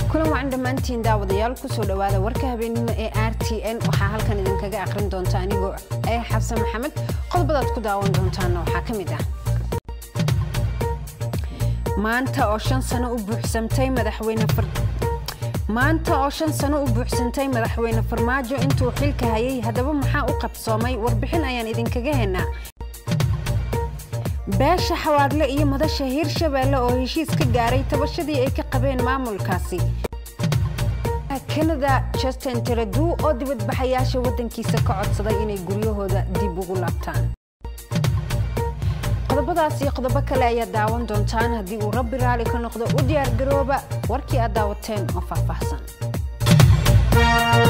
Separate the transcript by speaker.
Speaker 1: kulan wacan dhammaantiin daawadayaal kusoo dhowaada warka habeenimo ee r t n waxaa halkan idinkaga aqrin doonta anigoo ee xabsan maxamed qodobadaad ku daawan doontaana waxaa ka mid ah maanta oo shan sano u buuxsamtay madaxweyne maanta oo shan sano u buuxsantay madaxweyne farmaajo intuu xilka hayay haddaba maxaa u qabsoomay warbixin ayaan idinkaga hennaa beesha xawaadle iyo madasha hiirshabeelle oo heshiis ka gaaray tabashadii ay ka qabeen maamulkaasi kanada justin teradu oo dibadbaxayaasha waddankiisa ka codsaday inay guryahooda dib ugu laabtaan qodobadaas iyo qodobo kale ayaad daawan doontaan haddii uu rabbi raali ka noqdo u diyaargarooba warkii aad daawateen oo faahfaahsan